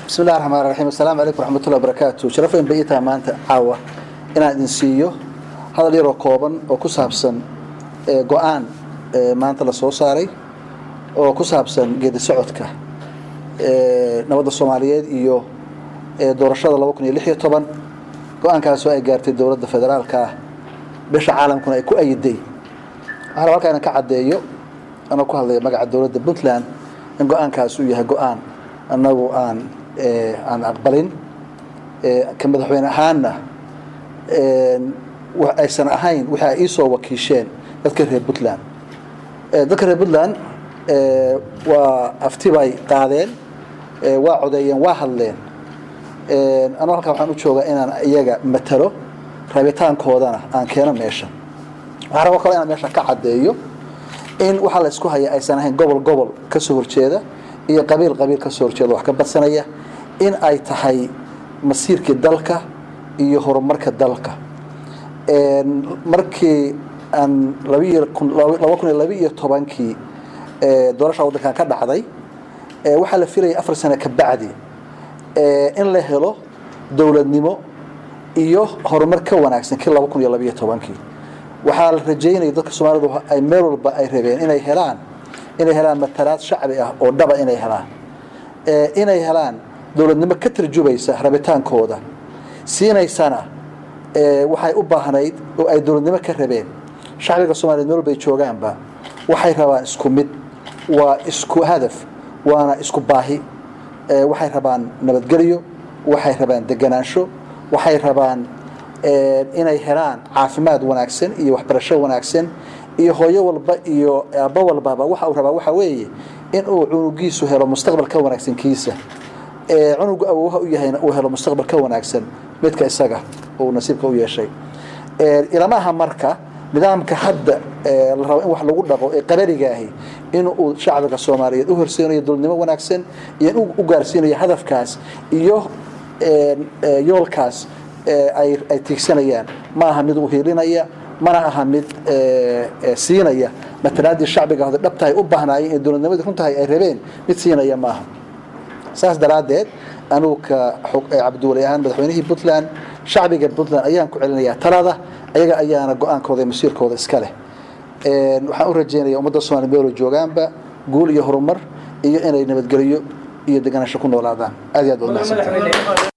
bismi illahi raxmaan raxiim assalaamu calaykum waraxmatullahi wabarakaatu sharafeyn bay ii tahay maanta caawa inaan idin siiyo hadal yaroo kooban oo ku saabsan go-aan maanta la soo saaray oo ku saabsan geedi socodka nabadda soomaaliyeed iyo doorashada laba kun iyo lix iyo toban go-aankaasoo ay gaartay dowladda federaalka ah bisha caalamkuna ay ku ayiday waxaa raba halkaa inaan ka caddeeyo anoo ku hadlaya magaca dowladda puntland in go-aankaas uu yahay go-aan annagu aan aan aqbalin ka madaxweyne ahaanna aysan ahayn wixii ay iisoo wakiisheen dadka reer puntland dadka reer puntland waa afti bay qaadeen waa codeeyeen waa hadleen anuu halkaa waxaan u joogaa inaan iyaga matalo rabitaankoodana aan keeno meesha waxaa rabo kale inaan meesha ka caddeeyo in waxaa la isku haya aysan ahayn gobol gobol ka soo horjeeda iyo qabiil qabiil ka soo horjeeda wax ka badsanaya in ay tahay masiirkii dalka iyo horumarka dalka markii aan laba kun iyo laba iyo tobankii doorasha waddankan ka dhacday waxaa la filayay afar sano ka bacdi in la helo dowladnimo iyo horumar ka wanaagsan kii laba kun iyo labaiyo tobankii waxaa la rajeynaya dadka soomaalidu ay meel walba ay rabeen inay helaan inay helaan matalaad shacbi ah oo dhaba inay helaan inay helaan dowladnimo ka tarjubaysa rabitaankooda siinaysana waxay u baahnayd oo ay dowladnimo ka rabeen shacbiga soomaliyeed meel walba ay joogaanba waxay rabaan isku mid waa isku hadaf waana isku baahi waxay rabaan nabadgelyo waxay rabaan deganaansho waxay rabaan inay helaan caafimaad wanaagsan iyo waxbarasho wanaagsan iyo hooyo walba iyo aabbo walbaba waxa uu rabaa waxa weeye in uu cunugiisu helo mustaqbal ka wanaagsan kiisa cunugu awoowaha u yahayna uu helo mustaqbal ka wanaagsan midka isaga uu nasiibka u yeeshay ilama aha marka nidaamka hadda la rabo in wax lagu dhaqo ee qabarigaahi in uu shacbiga soomaaliyeed u horsiinayo dowladnimo wanaagsan iyo in u gaarsiinayo hadafkaas iyo yoolkaas ay tiigsanayaan ma aha mid uhiilinaya mana aha mid siinaya matalaadii shacbiga hode dhabtahay u baahnaayeen ee dowladnimadii runtahay ay rabeen mid siinaya maaha saas daraaddeed anugu ka cabdiwali ahaan madaxweynihii puntland shacbiga puntland ayaan ku celinayaa talada ayaga ayaana go-aankooda iyo masiirkooda iska leh waxaan u rajeynaya ummadda somalia meelo joogaanba guul iyo horumar iyo inay nabadgelyo iyo deganaansho ku noolaadaan aad iyo aad baad mahadsantahay